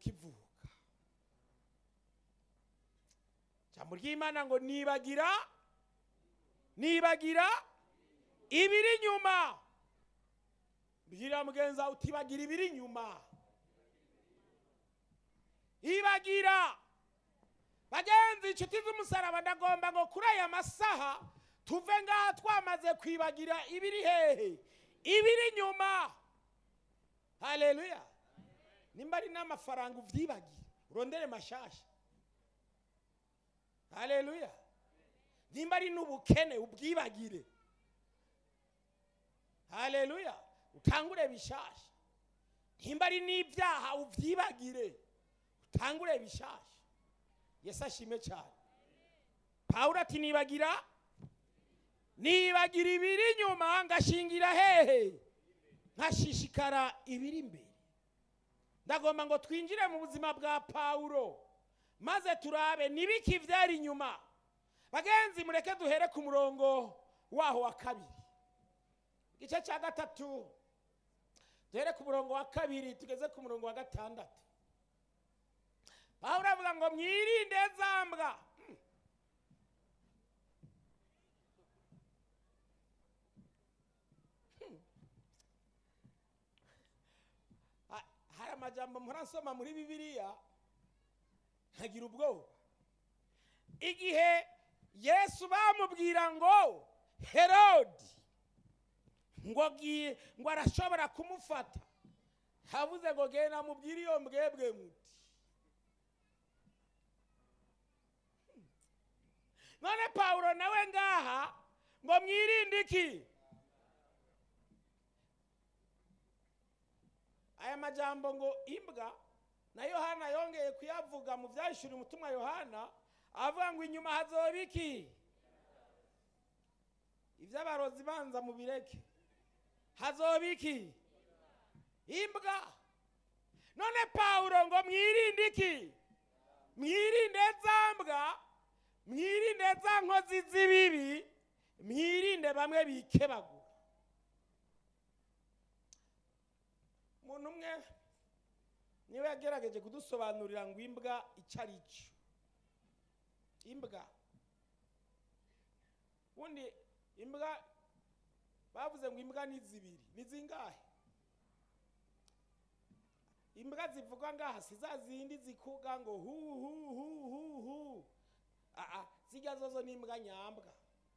ukivuka ijambo ry'imana ngo nibagira nibagira ibiri inyuma bwira mugenzi wawe utibagira ibiri inyuma ibagira bagenzi inshuti z'umusaraba ndagomba ngo kuri aya masaha tuve ngaha twamaze kwibagira ibiri hehe ibiri inyuma haleluya nimba ari n'amafaranga uvyibagire urondere mashasha haleluya nimba ari n'ubukene ubwibagire haleluya utangure bishasha nimba ari n'ibyaha uvyibagire utangure bishasha yesu ashime cyane pawulo ati nibagira nibagira ibiri inyuma ngashingira hehe nkashishikara ibiri imbere ndagomba ngo twinjire mu buzima bwa pawulo maze turabe nibiki byari inyuma bagenzi mureke duhere ku murongo waho wa kabiri igice cya gatatu duhere ku murongo wa kabiri tugeze ku murongo wa gatandatu pawulo avuga ngo mwirinde za mbwa Hmm. Hmm. Ha- hari amajambo mpora nsoma muri bibiliya nkagira ubwoba igihe yesu bamubwira ngo herodi ngo agiye ngo arashobora kumufata havuze ngo genda mubwire iyo mbwebwe muti none pawulo nawe ngaha ngo mwirinde iki aya majambo ngo imbwa na yohana yongeye kuyavuga mu byahishura umutumwa yohana avuga ngo inyuma hazoba iki iby'abarozi banza mu bireke hazoba iki imbwa none pawulo ngo mwirinde iki mwirinde za mbwa mwirinde za nkozi z'ibibi mwirinde bamwe bikebagura umuntu umwe niwe yagerageje kudusobanurira ngo imbwa icyo ari cyo imbwa ubundi imbwa bavuze ngo imbwa ni zibiri ni zingahe imbwa zivugwa ngaha si za zindi zikuga ngo hu hu hu hu hu aa zijya zozo ni imbwa nyambwa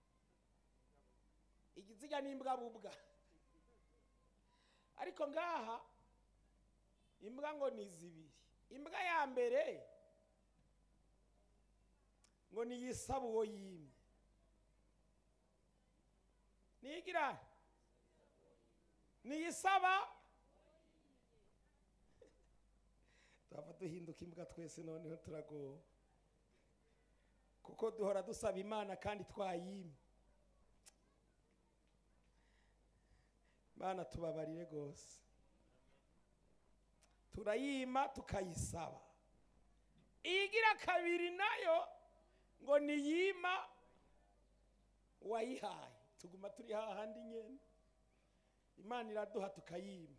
Igi- zijya ni imbwa bubwa ariko ngaha imbwa ngo ni zibiri imbwa ya mbere ngo niyisaba uwo yimye nigira niyisaba tuhava duhinduka imbwa twese noneho turagowe kuko duhora dusaba imana kandi twayimye mana tubabarire rwose turayima tukayisaba iyigira kabiri nayo ngo niyima uwayihaye tuguma turi hahandi nyene imana iraduha tukayima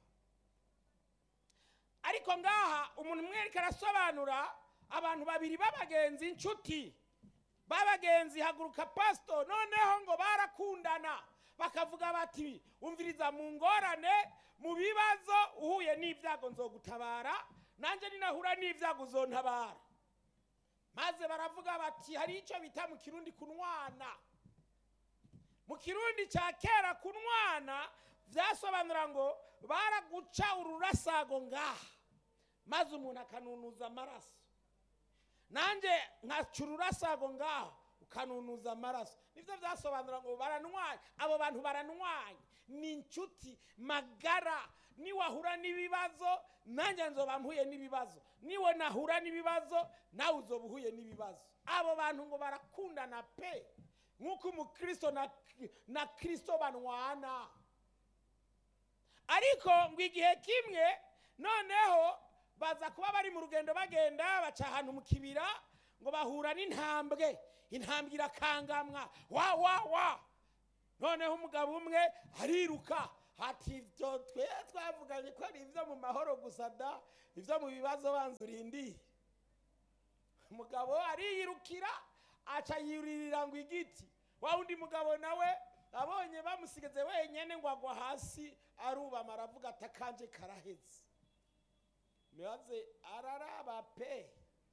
ariko ngaha umuntu umwe ariko arasobanura abantu babiri b'abagenzi inshuti b'abagenzi haguruka pasito noneho ngo barakundana bakavuga bati umviriza mu ngorane mu bibazo uhuye n'ibyago nzogutabara nanjye ninahura n'ibyago uzontabara maze baravuga bati hari icyo bita mu kirundi kunwana mu kirundi cya kera kunwana byasobanura ngo baraguca ururasago ngaha maze umuntu akanunuza amaraso nanjye nkaca ururasago ngaha ukanunuza amaraso nibyo byasobanura ngo baranwanye abo bantu baranwanye ni inshuti magara niwahura n'ibibazo nanjye nzoba mpuye n'ibibazo niwe nahura n'ibibazo nawe uzoba uhuye n'ibibazo abo bantu ngo barakundana pe nk'uko umukristo na, na kristo banwana ariko ngo igihe kimwe noneho baza kuba bari mu rugendo bagenda baca ahantu mu kibira ngo bahura n'intambwe intambwe irakangamwa wa wa wa noneho umugabo umwe ariruka hati ibyo twe twavuganye ko ari ibyo mu mahoro gusa da ibyo mu bibazo banza urindire umugabo ariyirukira aca yuririra ngo igiti wa wundi mugabo nawe abonye bamusigaze wenyine ngo agwa hasi arubama aravuga ati akanje karaheze maze araraba pe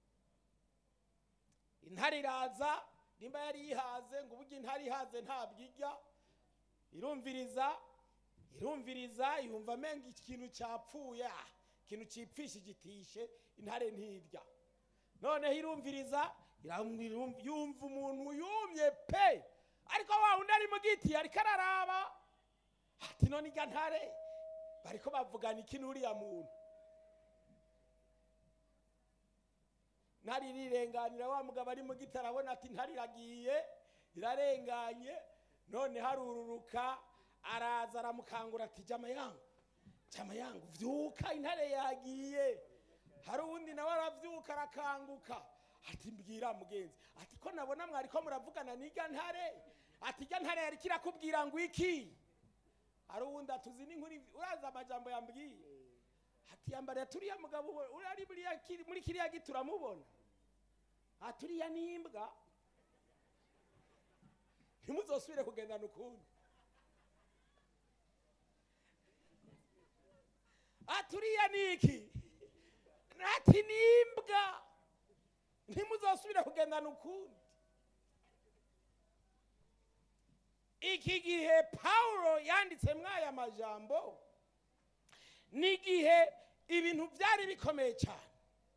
intare iraza nimba yari yihaze ngo uburyo intare ihaze ntabwo ijya irumviriza irumviriza yumva amenga ikintu cyapfuye ah, ikintu cyipfisha igitishe intare ntirya noneho irumviriza iram- irum- yumva umuntu yumye pe ariko wa wundi ari mu giti ariko araraba ati none irya ntare bariko bavugana iki n'uriya muntu ntare irirenganira wa mugabo ari mu giti arabona ati ntare iragiye irarenganye none harururuka araza aramukangura ati jama yangu jama yangu vyuka intare yagiye hari uwundi nawe aravyuka arakanguka ati mbwira mugenzi ati ko nabona mwariko muravugana n'irya ntare ati irya ntare yariko irakubwira ngo iki hari uwundi atuzi n'inkuru uraza amajambo yambwiye ati yambariye turiya mugabo we, uri ari buriya kiri- muri kiriya giti uramubona ati uriya ni imbwa ntimuzosubire kugendana ukundi ati uriya ni iki ati ni imbwa ntimuzosubire kugendana ukundi iki gihe pawulo yanditse mw'aya majambo ni igihe ibintu byari bikomeye cyane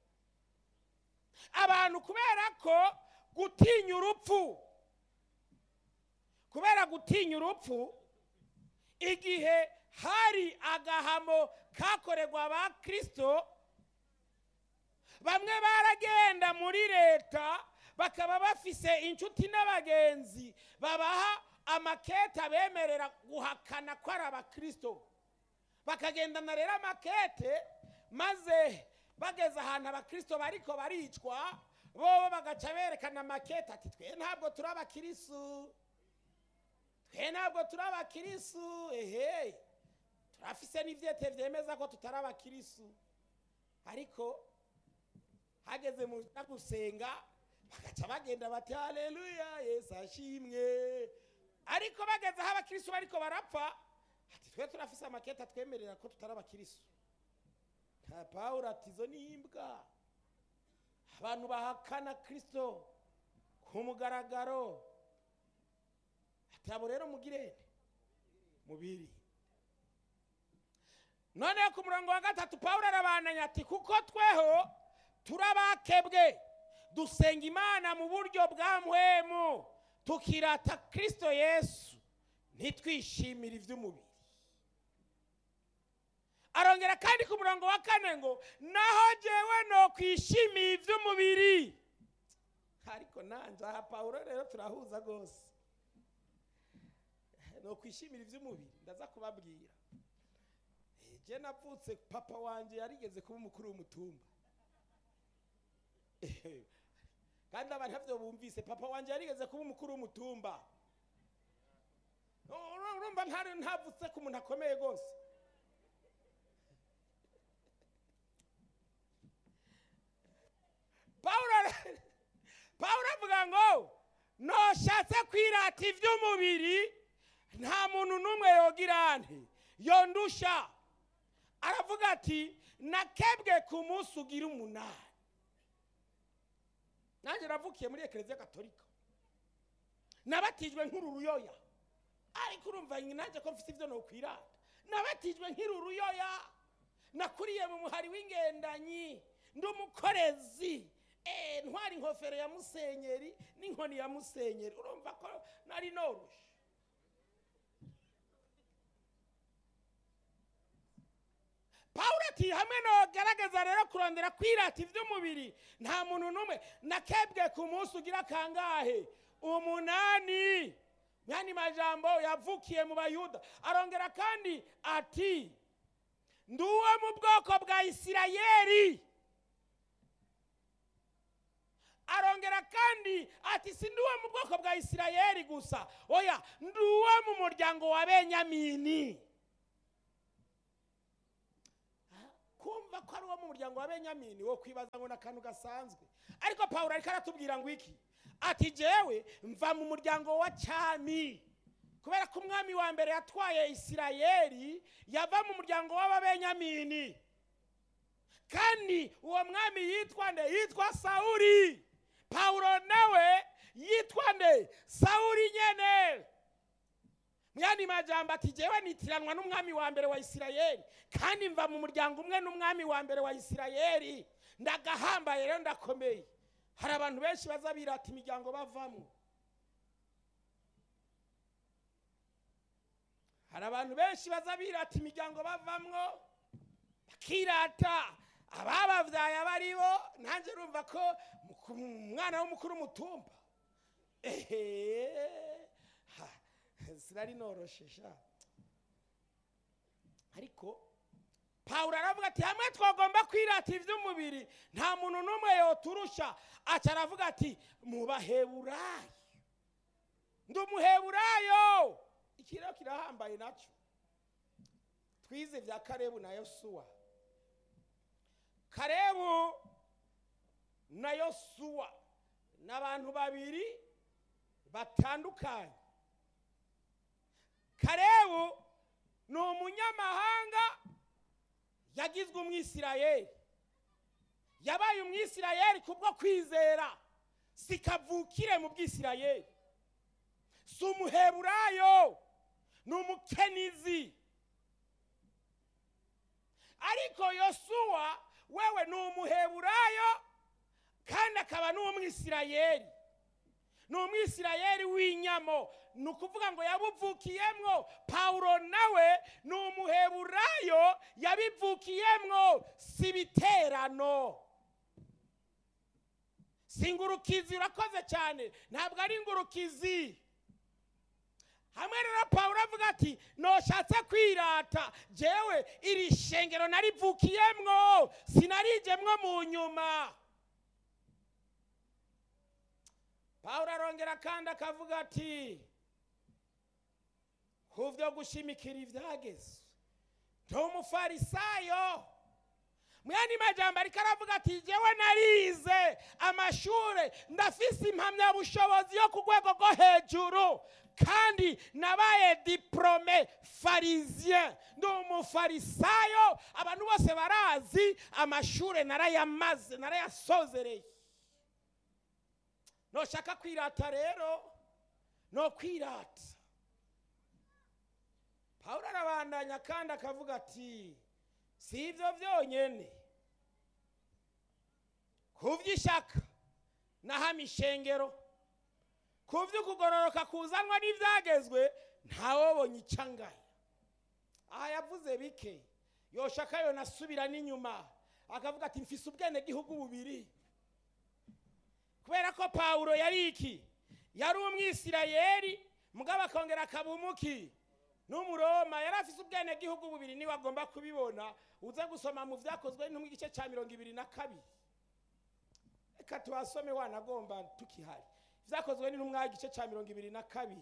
abantu kubera ko gutinya urupfu kubera gutinya urupfu igihe hari agahamo kakorerwa abakristo bamwe baragenda muri leta bakaba bafise inshuti n'abagenzi babaha amakete abemerera guhakana ko ari abakristo bakagendana rero amakete maze bageze ahantu abakristo bariko baricwa bobo bagaca berekana amakete ati twe ntabwo turi abakirisu twe ntabwo turi abakirisu ehe turafise n'ivyete vyemeza ko tutari abakirisu ariko hageze mu byo gusenga bagaca bagenda bati haleluya yesu ashimwe ariko bageze aho abakirisu bariko barapfa ati twe turafise amakete atwemerera ko tutari abakirisu nta pawulo ati izo ni imbwa abantu bahakana kristo ku mugaragaro ati abo rero mugirene mubiri noneho ku murongo wa gatatu pawulo arabananya ati kuko tweho turabakebwe dusenga imana mu buryo bwa mpwemu tukirata kristo yesu ntitwishimire iby'umubiri arongera kandi ku murongo wa kane ngo naho jyewe no kwishimiye iby'umubiri ariko nanjye aha pawulo rero turahuza rwose no kwishimira iby'umubiri ndaza kubabwira je navutse papa wanje yarigeze kuba umukuru w'umutumba kandi abantu ntavyo bumvise papa wanje yarigeze kuba umukuru w'umutumba Ur- urumva ntari ntavutse ku muntu akomeye rwose pawulo ara- pawulo avuga ngo noshatse kwirata iby'umubiri nta muntu n'umwe yogira nte yondusha aravuga ati nakebwe ku munsi ugira umunani nanjye navukiye muri ekereziya gatolika nabatijwe nk'ururuyoya ariko urumva nanjye ko mfite ibyo nokwirata nabatijwe nk'ururuyoya nakuriye mu muhari w'ingendanyi ndi umukorezi eh, ntwara inkofero ya musenyeri n'inkoni ya musenyeri urumva ko nari norushe pawulo ati hamwe nogaragaza rero kurondera kwirata iby'umubiri nta muntu n'umwe nakebwe ku munsi ugira kangahe umunani yani majambo yavukiye mu bayuda arongera kandi ati ndi uwo mu bwoko bwa isirayeli arongera kandi ati si ndi uwo mu bwoko bwa isirayeli gusa oya ndi uwo mu muryango wa benyamini urumva ko ari uwo mu muryango wa benyamini wo kwibaza ngo ni akantu gasanzwe ariko pawulo ariko aratubwira ngo iki ati jewe mva mu muryango wa cyami kubera ko umwami wa mbere yatwaye isirayeli yava mu muryango w'ababenyamini kandi uwo mwami yitwa nde yitwa sawuri pawulo nawe yitwa nde sawuri nyene myani majambo ati jewe nitiranwa n'umwami wa mbere wa isirayeli kandi mva mu muryango umwe n'umwami wa mbere wa isirayeli ndagahambaye rero ndakomeye hari abantu benshi baza birata imiryango bavamo hari abantu benshi baza birata imiryango bavamwo bakirata ababavyaye aba ari bo nanjye urumva ko muku- umwana w'umukuru w'umutumba ehe ha, sinari noroshe sha ariko pawulo aravuga ati hamwe twagomba kwirata iby'umubiri nta muntu n'umwe yoturusha aca aravuga ati mu baheburayo ndi umuheburayo iki rero kirahambaye nacyo twize bya karebu na yosuwa karebu na yosuwa ni abantu babiri batandukanye karebu ni umunyamahanga yagizwe umwisirayeli yabaye umwisirayeli kubwo kwizera si kavukire mu bwisirayeli si umuheburayo ni umukenizi ariko yosuwa wewe ni umuheburayo kandi akaba n'umwisirayeli ni umwisirayeli w'inyamo ni ukuvuga ngo yabuvukiyemwo pawulo nawe ni umuheburayo yabivukiyemwo si ibiterano si ingurukizi urakoze cyane ntabwo ari ingurukizi hamwe rero pawulo avuga ati noshatse kwirata jewe iri shengero narivukiyemwo sinarijemwo mu nyuma pawulo arongera kandi akavuga ati ku byo gushimikira ibyageze ndi umufarisayo mu yandi majambo ariko aravuga ati jewe narize amashure ndafise impamyabushobozi yo ku rwego rwo hejuru kandi nabaye diplome farisien ndi umufarisayo abantu bose barazi amashure narayamaze narayasozereye noshaka kwirata rero no kwirata pawulo arabandanya kandi akavuga ati si ibyo byonyine ku by'ishyaka naho ishengero ku by'ukugororoka kuzanwa n'ibyagezwe ntawobonye icangaya aha yavuze bike yoshaka yo nasubira n'inyuma akavuga ati mfise ubwenegihugu bubiri kubera ko pawulo yari iki yari umwisirayeli mugabo akongera akaba umuki n'umuroma yari afise ubwenegihugu bubiri niwe agomba kubibona uze gusoma mu byakozwe no mu gice cya mirongo ibiri na kabiri reka tuhasome wanagomba tukihari byakozwe n'intumwa igice cya mirongo ibiri na kabiri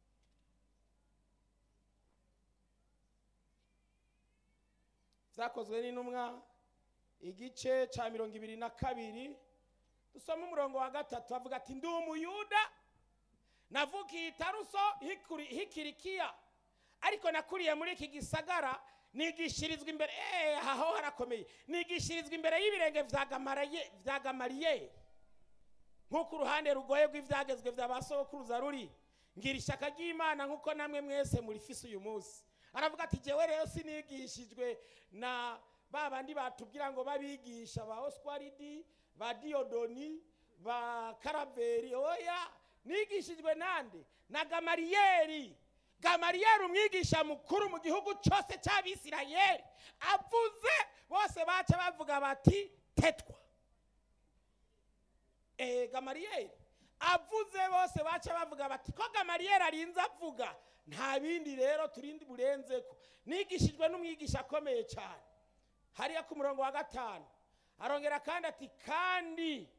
byakozwe n'intumwa igice cya mirongo ibiri na kabiri dusoma umurongo wa gatatu avuga ati ndi umuyuda navukiye i taruso hikuri- hikirikiya ariko nakuriye muri iki gisagara nigishirizwa imbere eh, aha ho harakomeye nigishirizwa imbere y'ibirenge vya Gamaraye- vya gamariyeri nk'uko uruhande rugoye rw'ibyagezwe bya ba sokuruza ruri ngira ishyaka ry'imana nk'uko namwe mwese murifise uyu munsi aravuga ati jewe rero sinigishijwe na ba bandi batubwira ngo babigisha ba oswaridi ba diyodoni ba karaveri oya nigishijwe nande na gamariyeri gamariyeri umwigisha mukuru mu gihugu cyose cy'abisirayeli avuze bose baca bavuga bati tetwa eh, gamariyeri avuze bose baca bavuga bati ko gamariyeri arinze avuga nta bindi rero turindi burenzeko nigishijwe n'umwigisha akomeye cyane hariya ku murongo wa gatanu arongera kandi ati kandi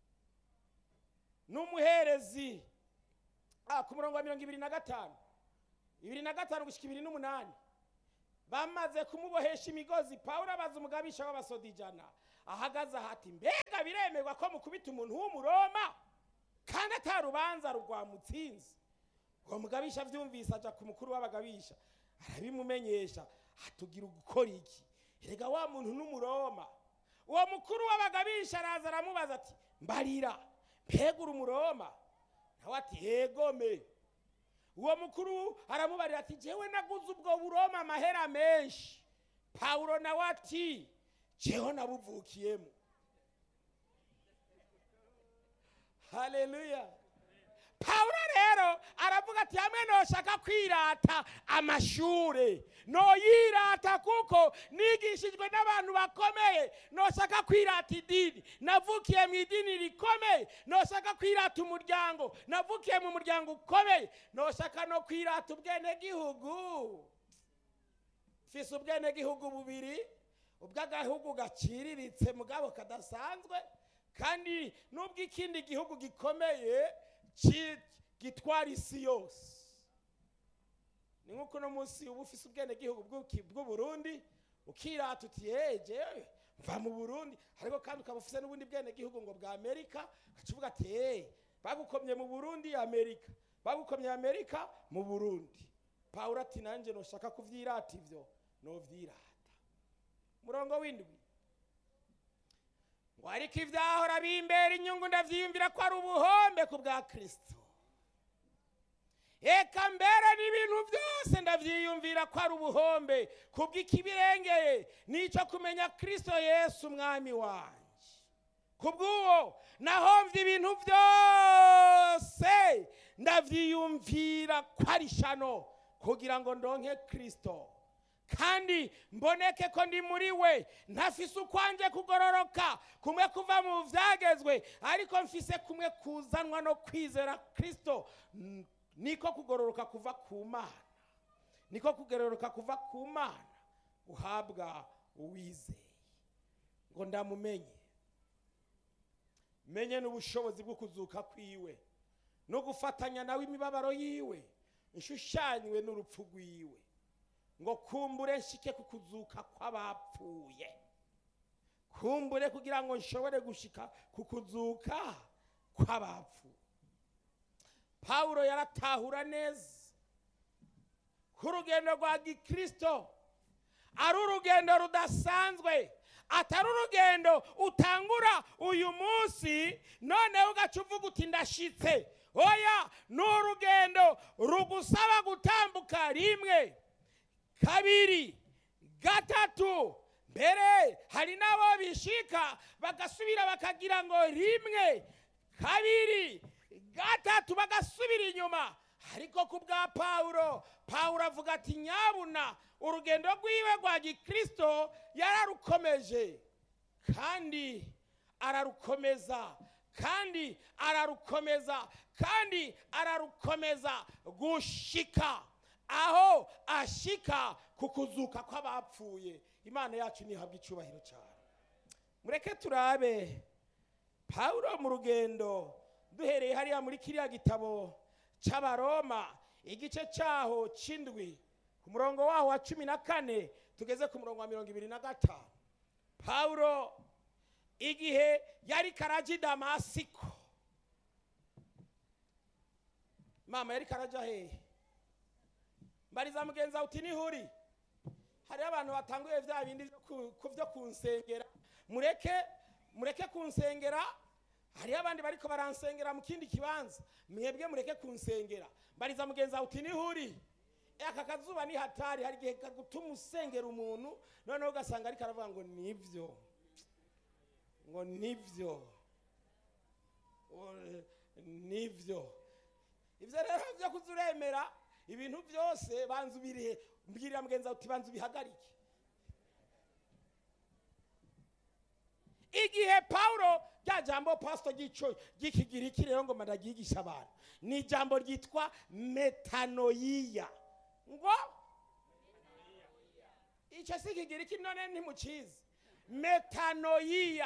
n'umuherezi ah, ku murongo wa mirongo ibiri na gatanu ibiri na gatanu gushyika ibiri n'umunani bamaze kumubohesha imigozi pawulo abaza umugabisha w'abasoda ijana ahagaze ahati mbega biremerwa ko mukubita umuntu w'umuroma kandi atarubanza rwamutsinze uwo mugabisha abyumvise ajya ku mukuru w'abagabisha arabimumenyesha atugira gukora iki erega wa muntu n'umuroma uwo mukuru w'abagabisha araza aramubaza ati mbarira mbega uri umuroma nawe ati yegome uwo mukuru aramubarira ati jewe naguze ubwo buroma amahera menshi pawulo nawe ati jewe nabuvukiyemo haleluya pawulo rero aravuga ati hamwe noshaka kwirata amashure noyirata kuko nigishijwe n'abantu bakomeye noshaka kwirata idini navukiye mu idini rikomeye noshaka kwirata umuryango navukiye mu muryango ukomeye noshaka no kwirata ubwenegihugu mfise ubwenegihugu bubiri ubw'agahugu gaciriritse mugabo kadasanzwe kandi n'ubw'ikindi gihugu gikomeye ki- gitwara isi yose ni nk'uko uno munsi uba ufise ubwenegihugu bw'uki- bw'uburundi ukirata uti yeje mva mu burundi ariko kandi ukaba ufise n'ubundi bwenegihugu ngo bwa amerika ugaca uvuga ati hey, bagukomye mu burundi amerika bagukomye amerika mu burundi pawulo ati nanjye noshaka kuvyirata ivyo novyirata murongo w'indwi ngo ariko ivyahora bimbera inyungu ndavyiyumvira ko ari ubuhombe ku bwa kristo eka mbere n'ibintu byose ndavyiyumvira ko ari ubuhombe kubw'ikibirengeye nico kumenya kristo yesu umwami wanje kubw'uwo nahomvye ibintu byose ndavyiyumvira ko ari shano kugira ngo ndonke kristo kandi mboneke ko ndi muri we ntafise ukwanje kugororoka kumwe kuva mu vyagezwe ariko mfise kumwe kuzanwa no kwizera kristo N- niko kugororoka kuva ku mana niko kugororoka kuva ku mana uhabwa uwizeye ngo ndamumenye menye n'ubushobozi bwo kuzuka kwiwe no gufatanya nawe imibabaro yiwe nshushanywe n'urupfu rwiwe ngo kumbure nshike ku kuzuka kw'abapfuye kumbure kugira ngo nshobore gushika ku kuzuka kw'abapfuye pawulo yaratahura neza ko urugendo rwa gikristo ari urugendo rudasanzwe atari urugendo utangura uyu munsi noneho ugaca uvuga uti ndashitse oya ni urugendo rugusaba gutambuka rimwe kabiri gatatu mbere hari n'abo bishika bagasubira bakagira ngo rimwe kabiri gatatu bagasubira inyuma ariko ku bwa pawulo pawulo avuga ati nyabuna urugendo rwiwe rwa gikristo yararukomeje kandi ararukomeza kandi ararukomeza kandi ararukomeza gushika aho ashika ku kuzuka kw'abapfuye imana yacu ntihabwa icyubahiro cyane mureke turabe pawulo mu rugendo duhereye hariya muri kiriya gitabo cy'abaroma igice cyaho cy'indwi ku murongo waho wa cumi na kane tugeze ku murongo wa mirongo ibiri na gatanu pawulo igihe yari karaji damasiko mama yari karaja hehe mbariza mugenzi wawe uti nihuri hariho abantu batanguye bya bindi byo ku- ku byo kunsengera mureke mureke kunsengera hariho abandi bariko baransengera mu kindi kibanza mwebwe mureke kunsengera mbariza mugenzi wawe uti nihuri Eh, aka kazuba ni hatari hari igihe kagutuma usengera umuntu noneho ugasanga ariko aravuga ngo nibyo ngo nibyo O- nibyo ibyo rero byo kuza uremera ibintu byose banza ubirihe mbwirira mugenzi wawe uti banza ubihagarike igihe pawulo rya jambo pasito ry'ico ry'ikigiriki rero ngo managigisha abantu ni ijambo ryitwa metanoyiya ngo icyo si ikigiriki none ntimukizi metanoyiya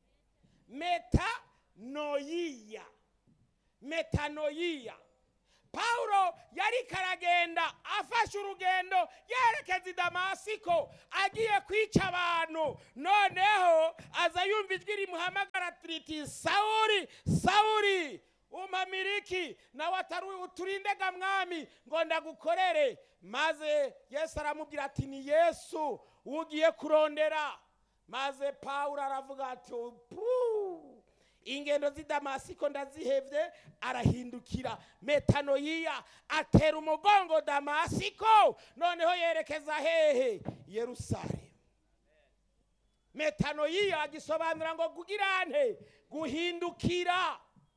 metanoyiya metanoyiya pawulo yari karagenda afashe urugendo yerekeza i damasiko agiye kwica abantu noneho aza yumva ijwi rimuhamagara riti sawuri sawuri umpamiriki nawe atari uturindega mwami ngo ndagukorere maze yesu aramubwira ati ni yesu ugiye kurondera maze pawulo aravuga ati "Puu, ingendo z'i damasiko ndazihevye arahindukira metanoyiya atera umugongo damasiko noneho yerekeza hehe yerusalemu metanoyiya gisobanura ngo kugira nte guhindukira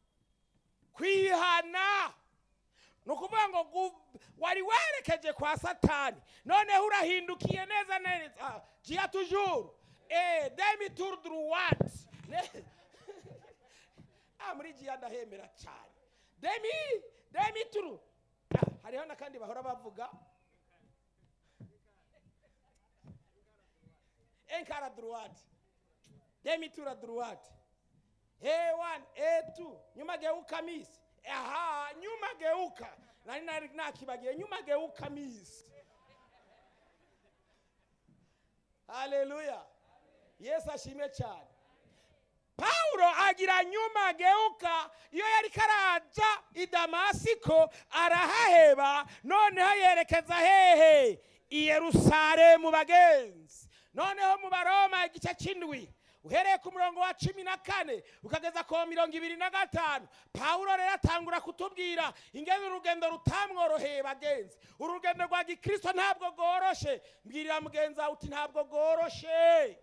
kwihana ni ukuvuga ngo gu- wari werekeje kwa satani noneho urahindukiye neza neza jiya tujuru eh, demi tour droite Ne- ah, muri jiya ndahemera cyane demi demi tour Ah, hariho n'akandi bahora bavuga enkara droite demi tour à droite A1, A2, nyuma geuka misi. Aha, nyuma geuka. Nani nari nakibagiye nyuma geuka misi. Haleluya. Yesu ashimwe cyane. Paulo agira nyuma geuka iyo yari karaja i Damasiko arahaheba noneho yerekeza hehe i Yerusalemu bagenzi noneho mu baroma igice cy'indwi uhereye ku murongo wa cumi na kane ukageza ku wa mirongo ibiri na gatanu pawulo rero atangura kutubwira ingene urugendo rutamworoheye bagenzi urugendo rwa gikristo ntabwo rworoshe mbwirira mugenzi wawe uti ntabwo rworoshe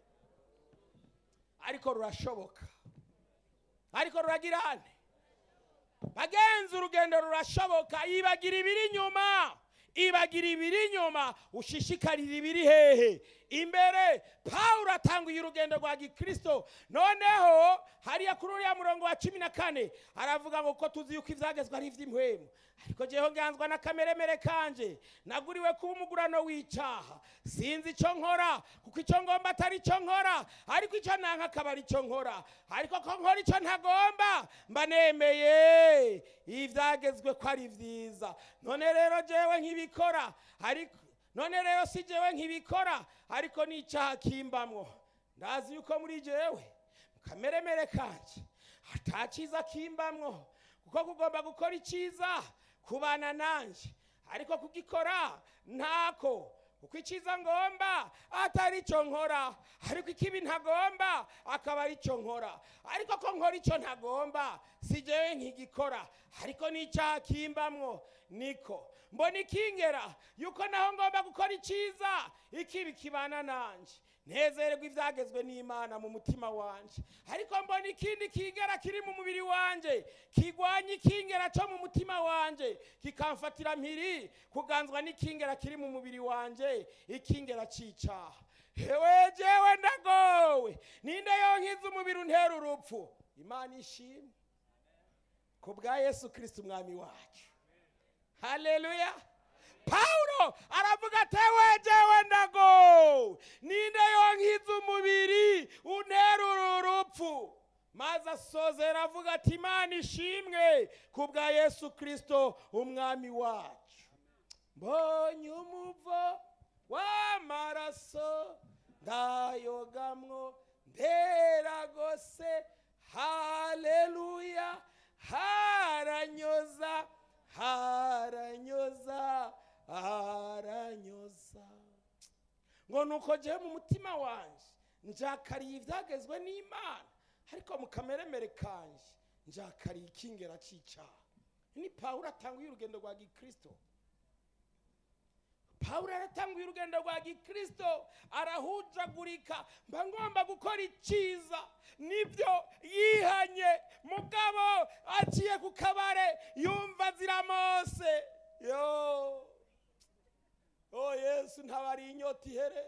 ariko rurashoboka ariko ruragira nte bagenzi urugendo rurashoboka ibagira ibiri inyuma ibagira ibiri inyuma ushishikarira ibiri hehe imbere pawulo atanguye urugendo rwa gikristo noneho hariya kuri uriya murongo wa cumi na kane aravuga ngo ko tuzi yuko ibyagezwe ari iby'impwemu ariko jyeho nganzwa n'akameremere kanje naguriwe kuba umugurano w'icyaha sinzi icyo nkora kuko icyo ngomba atari icyo nkora ariko icyo nanka akaba ari icyo nkora ariko ko nkora icyo ntagomba mba nemeye ibyagezwe ko ari byiza none rero jyewe nk'ibikora ariko none rero si jyewe nk'ibikora ariko n'icyaha kimbamwo ndazi yuko muri jyewe mu kameremere kanje atakiza kimbamwo kuko kugomba gukora icyiza kubana nanjye ariko kugikora ntako kuko icyiza ngomba atari icyo nkora ariko ikibi ntagomba akaba ari icyo nkora ariko ko nkora icyo ntagomba si jyewe nkigikora ariko n'icyaha kimbamwo niko mbona ikingera yuko naho ngomba gukora icyiza ikibi kibana nanjye nezererwa ibyagezwe n'imana mu mutima wanjye ariko mbona ikindi kingera kiri mu mubiri wanjye kigwanya ikingera cyo mu mutima wanjye kikamfatira mpiri kuganzwa n'ikingera kiri mu mubiri wanjye ikingera cy'icyaha hewe jewe ndagowe ninde yonkiza umubiri untera urupfu imana ishimwe ku bwa yesu kirisiti umwami wacu haleluya pawulo aravuga ati ewe jewe ndago ninde yonkiza umubiri untera uru rupfu maze asozera avuga ati imana ishimwe ku bwa yesu kirisito umwami wacu mbonye umuvo w'amaraso ndayogamwo nderagose haleluya haranyoza haranyoza haranyoza ngo nuko jewe mu mutima wanje njakariye ibyagezwe n'imana ariko mu kameremere kanje njakariye ikingera cy'icyaha ni pawulo atanguye urugendo rwa gikristo pawulo aratanguye urugendo rwa gikristo arahujagurika mba ngomba gukora icyiza nibyo yihanye mugabo aciye ku kabare yumva ziramose yo oh yesu ntabari inyota ihere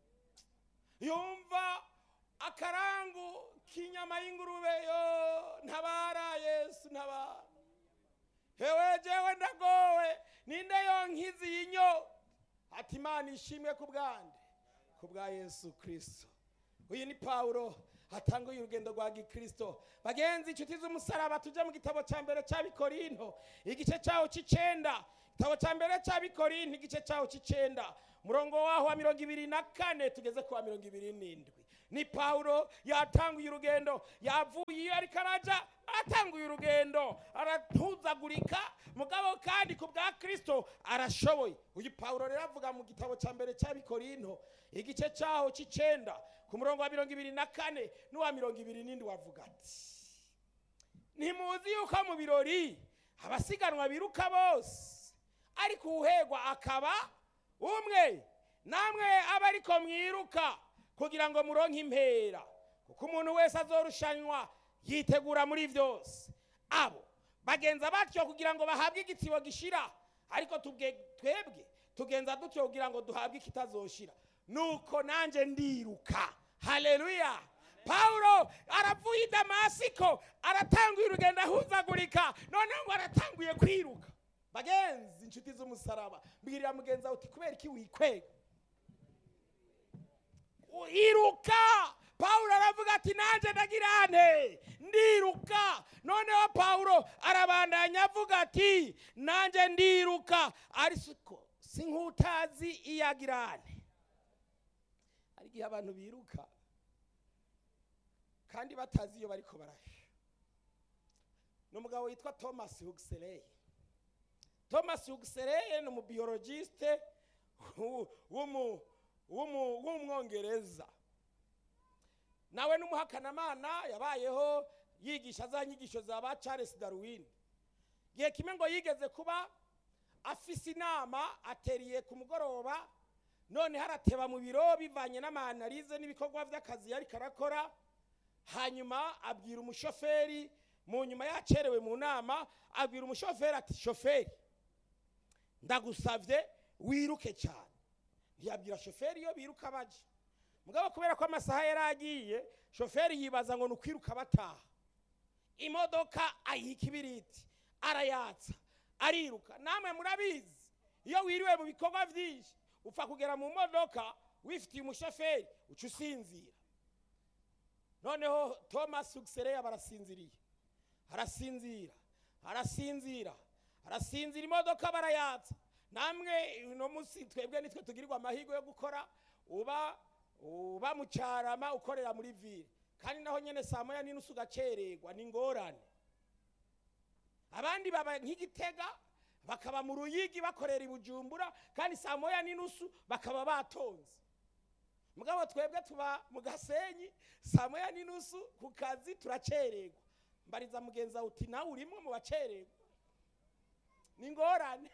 yumva akarangu k'inyama y'ingurube yo ntabara yesu ntabara hewe jewe ndagowe ninde yonkizi yinyo ati imana ishimwe ku bwande ku bwa yesu kirisito uyu ni pawulo hatanguye urugendo rwa gikristo bagenzi inshuti z'umusaraba tujya mu gitabo cya mbere cy'abikorinto igice cyawo cy'icenda igitabo cya mbere cy'abikorinto igice cyawo cy'icenda murongo waho wa mirongo ibiri na kane tugeze ku wa mirongo ibiri n'indwi ni pawulo yatanguye urugendo yavuye iyo ariko araja atanguye urugendo aratuzagurika mugabo kandi ku bwa kristo arashoboye uyu pawulo rero avuga mu gitabo cya mbere cy'abikorinto igice cyaho cy'icenda ku murongo wa mirongo ibiri na kane n'uwa mirongo ibiri n'indwi wavuga ati ntimuzi yuko mu birori abasiganwa biruka bose ariko uwuhegwa akaba umwe namwe aba ariko mwiruka kugira ngo muronke impera kuko umuntu wese azorushanywa yitegura muri byose abo bagenza batyo kugira ngo bahabwe igitsibo gishira ariko tubwe- twebwe tugenza dutyo kugira ngo duhabwe ikitazoshira nuko nanjye ndiruka haleluya pawulo aravuye i damasiko aratanguye urugendo ahuzagurika noneho ngo aratanguye kwiruka bagenzi inshuti z'umusaraba mbwirira mugenzi wawe uti kubera iki wikwega iruka pawulo aravuga ati nanjye ndagirane ndiruka noneho pawulo arabandanya avuga ati nanjye ndiruka ariko si nk'utazi iyo agirane hari igihe abantu biruka kandi batazi iyo bariko barasha ni umugabo witwa thomas huxley thomas huxley ni umubiologiste w'umu- w'umu- w'umwongereza nawe n'umuhakanamana yabayeho yigisha za nyigisho za ba charles darwin igihe kimwe ngo yigeze kuba afise inama ateriye ku mugoroba none harateba mu biro bivanye n'amanalize n'ibikorwa by'akazi yari karakora hanyuma abwira umushoferi mu nyuma yacerewe mu nama abwira umushoferi ati shoferi ndagusabye wiruke cyane ntiyabwira shoferi iyo biruka baje mugabo kubera ko amasaha yari agiye shoferi yibaza ngo ni ukwiruka bataha imodoka ayiha ikibiriti arayatsa ariruka namwe murabizi iyo wiriwe mu bikorwa byinshi upfa kugera mu modoka wifitiye umushoferi uca usinzira noneho thomas huxley aba arasinziriye arasinzira arasinzira arasinzira imodoka barayatsa namwe uno munsi twebwe nitwe tugirirwa amahirwe yo gukora uba uba mu cyarama ukorera muri ville kandi naho nyine saa moya n'inusu ugacererwa ni ingorane abandi baba nk'igitega bakaba mu ruyigi bakorera i bujumbura kandi saa moya n'inusu bakaba batonze mugabo twebwe tuba mu gasenyi saa moya n'inusu ku kazi turacererwa mbariza mugenzi wawe uti nawe urimo mu bacererwa ni ingorane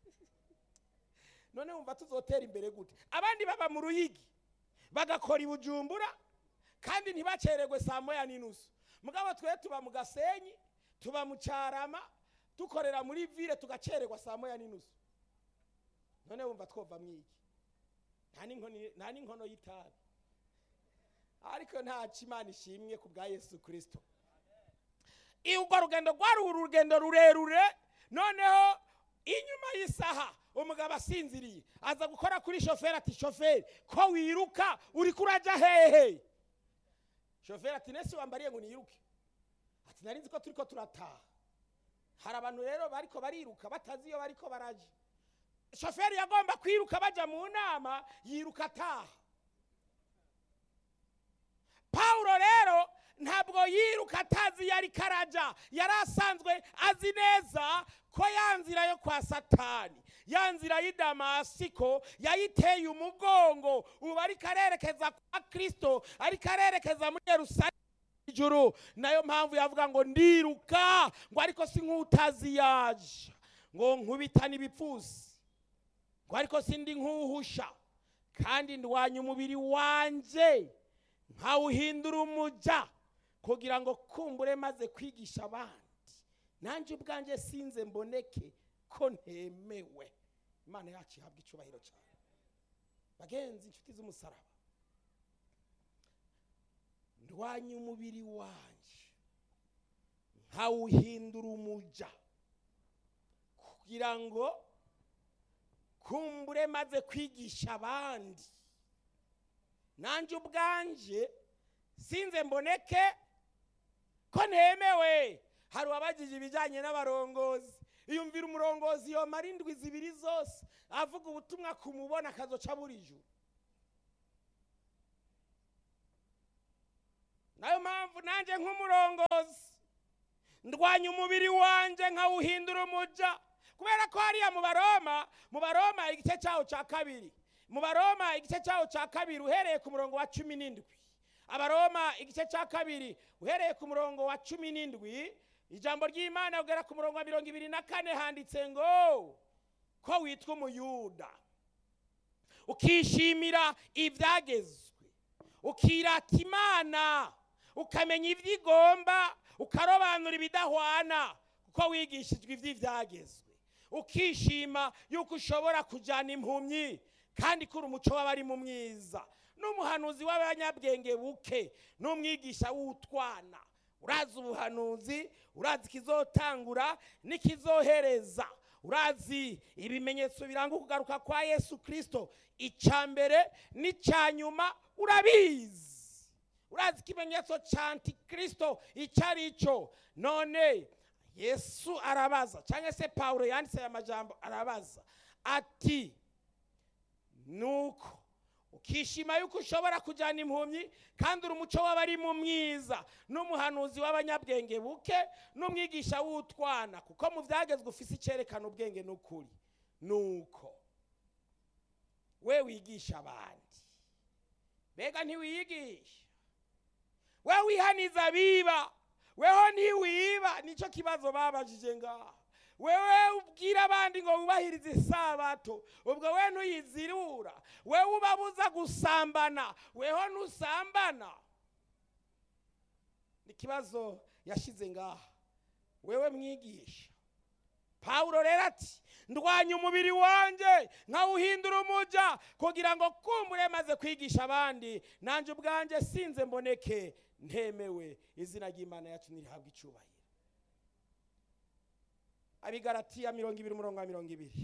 none wumva tuzotera imbere gute abandi baba mu ruyigi bagakora i bujumbura kandi ntibacererwe saa moya n'inusu mugabo twe tuba mu gasenyi tuba mu cyarama dukorera muri ville tugacererwa saa moya n'inusu none wumva twova mwiki nta n'inkoni- nta n'inkono y'itabi ariko nta imana ishimwe ku bwa yesu kirisito urwo rugendo rwari urugendo rurerure noneho inyuma y'isaha umugabo asinziriye aza gukora kuri shoferi ati shoferi ko wiruka uri kurajya hehe shoferi ati nese wambariye ngo niruke ati nari nzi ko turi ko turataha hari abantu rero bariko bariruka batazi iyo bariko baraja shoferi yagomba kwiruka bajya mu nama yiruka ataha pawulo rero ntabwo yiruka atazi iyo ariko araja yari asanzwe azi neza ko ya nzira yo kwa satani ya nzira y'i damasiko yayiteye umugongo ubu ariko arerekeza kwa kirisito ariko arerekeza muri yerusalemu ijuru nayo mpamvu yavuga ngo ndiruka ngo ariko si nk'utazi yaje ngo nkubitane ibipfusi ngo ariko sindi nk'uhusha kandi ndwanya umubiri wanjye nkawuhindura umuja kugira ngo kumbure maze kwigisha abandi nanjye ubwanjye sinze mboneke ko ntemewe imana yacu ihabwa icyubahiro cyane bagenzi inshuti z'umusaraba ndwanya umubiri wanjye nkawuhindura umuja kugira ngo kumbure maze kwigisha abandi nanjye ubwanjye sinze mboneke ko ntemewe hari uwabagije ibijyanye n'abarongozi iyumvira umurongozi yomara indwi zibiri zose avuga ubutumwa kumubona akazoca buri juru nayo mpamvu nanjye nk'umurongozi ndwanya umubiri wanjye nkawuhindura umuja kubera ko hariya mu baroma mu baroma igice cyawo cya kabiri mu baroma igice cyawo cya kabiri uhereye ku murongo wa cumi n'indwi abaroma igice cya kabiri uhereye ku murongo wa cumi n'indwi ijambo ry'imana ugera ku murongo wa mirongo ibiri na kane handitse ngo ko witwa umuyuda ukishimira ibyagezwe ukirata imana ukamenya ibyo igomba ukarobanura ibidahwana kuko wigishijwe iby'ibyagezwe ukishima yuko ushobora kujyana impumyi kandi kuri umuco w'abari mu mwiza n'umuhanuzi w'abanyabwenge buke n'umwigisha w'utwana urazi ubuhanuzi urazi ikizotangura n'ikizohereza urazi ibimenyetso biranga ukugaruka kwa yesu kirisito icya mbere n'icya nyuma urabizi urazi ikimenyetso cya antikirisito icyo ari cyo none yesu arabaza cyangwa se paul yanditse aya majambo arabaza ati nuko ukishima yuko ushobora kujyana impumyi kandi uri umuco w'abari mu mwiza n'umuhanuzi w'abanyabwenge buke n'umwigisha w'utwana kuko mu byagezwe ufise icyerekana ubwenge n'ukuri nuko we wigisha abandi mbega ntiwiyigisha we wihaniza abiba weho ntiwiba nicyo kibazo babajije ngaha wewe ubwira abandi ngo wubahirize isabato ubwo we ntuyizirura wewe ubabuza gusambana weho ntusambana ni ikibazo yashyize ngaha wewe mwigisha pawulo rero ati ndwanya umubiri wanjye nkawuhindura umuja kugira ngo kumbure maze kwigisha abandi nanjye ubwanjye sinze mboneke ntemewe izina ry'imana yacu ntirihabwe icyubahiro abigaratiya mirongo ibiri umurongo wa mirongo ibiri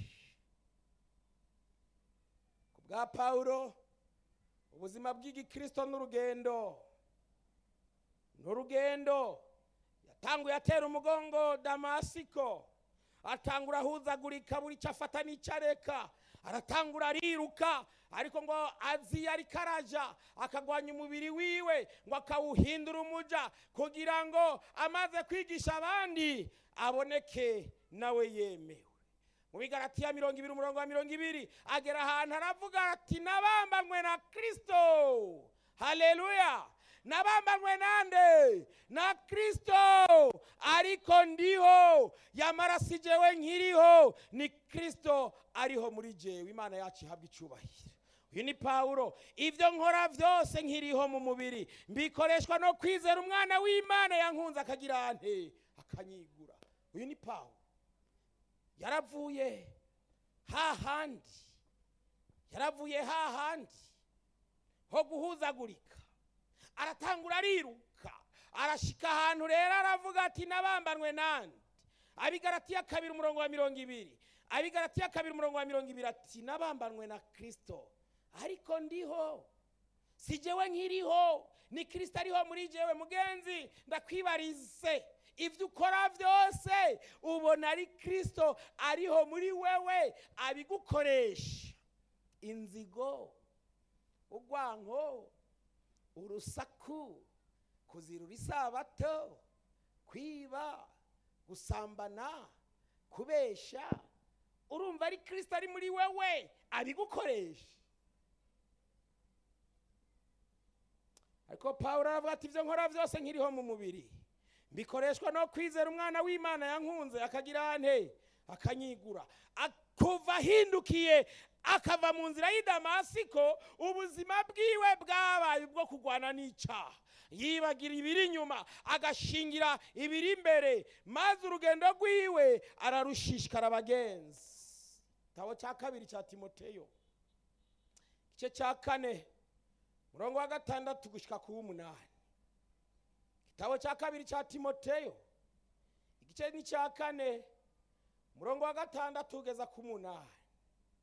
ku bwa pawulo ubuzima bw'igikirisito n'urugendo n'urugendo yatanguye atera umugongo damasiko atangura ahuzagurika buri cyo afata n'icyo areka aratangura ariruka ariko ngo azi ariko araja akagwanya umubiri wiwe ngo akawuhindura umuja kugira ngo amaze kwigisha abandi aboneke nawe yemewe mu bigaratiya mirongo ibiri umurongo wa mirongo ibiri agera ahantu aravuga ati nabambanywe na kirisito haleluya nabambanywe nande na kirisito ariko ndiho yamara si jewe nkiriho ni kirisito ariho muri jewe imana yacu ihabwa icyubahiro uyu ni pawulo ibyo nkora byose nkiriho mu mubiri mbikoreshwa no kwizera umwana w'imana yankunze akagira ante akanyigura uyu ni pawulo yaravuye hahandi yaravuye hahandi ho guhuzagurika aratangura ariruka arashika ahantu rero aravuga ati nabambanwe nande abigaratiya kabiri umurongo wa mirongo ibiri abigaratiya kabiri umurongo wa mirongo ibiri ati nabambanwe na kirisito ariko ndiho si jewe nkiriho ni kirisito ariho muri jewe mugenzi ndakwibarize ibyo ukora byose ubona ari kirisito ariho muri wewe abigukoresha inzigo urwanko urusaku kuzirura isabato kwiba gusambana kubesha urumva ari kirisito ari muri wewe abigukoresha ariko paul aravuga ati ibyo nkora byose nkiriho mu mubiri bikoreshwa no kwizera umwana w'imana yankunze akagira ante akanyigura kuva ahindukiye akava mu nzira y'i damasiko ubuzima bwiwe bwabaye ubwo kurwana n'icyaha yibagira ibiri inyuma agashingira ibiri imbere maze urugendo rwiwe ararushishikara abagenzi igitabo cya kabiri cya timoteyo igice cya kane murongo wa gatandatu gushyika ku w'umunani igitabo cya kabiri cya timoteyo igice ni cya kane murongo wa gatandatu ugeza ku munani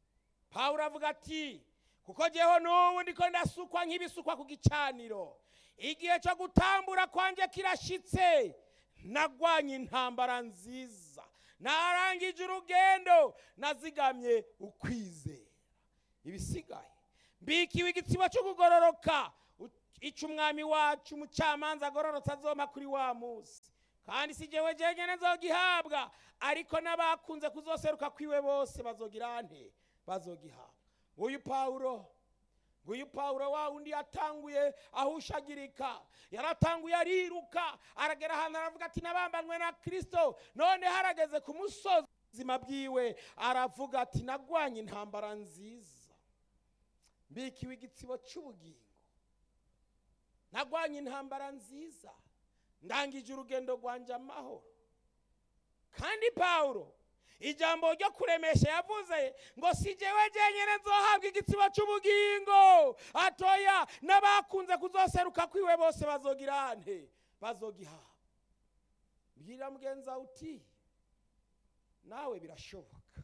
pawulo avuga ati kuko jyeho n'ubu ndiko ndasukwa nk'ibisukwa ku gicaniro igihe cyo gutambura kwanjye kirashitse nagwanye intambara nziza narangije urugendo nazigamye ukwizera ibisigaye mbikiwe igitsibo cyo kugororoka icyo umwami wacu umucamanza agororotse azoma kuri wa munsi kandi si jyewe jenyine nzogihabwa ariko n'abakunze kuzoseruka kwiwe bose bazogira nte bazogihabwa nguyu pawulo nguyu pawulo wa wundi yatanguye ahushagirika yaratanguye ariruka aragera ahantu aravuga ati nabambanywe na kirisito none harageze ku musozi ubuzima bwiwe aravuga ati nagwanye intambara nziza mbikiwe igitsibo cy'ubugingo nagwanye intambara nziza ndangije urugendo rwanjye amahoro kandi pawulo ijambo ryo kuremesha yavuze ngo si jyewe jenyine nzohabwa igitsibo cy'ubugingo atoya n'abakunze kuzoseruka kwiwe bose bazogira nte bazogihabwa mbwira mugenza uti nawe birashoboka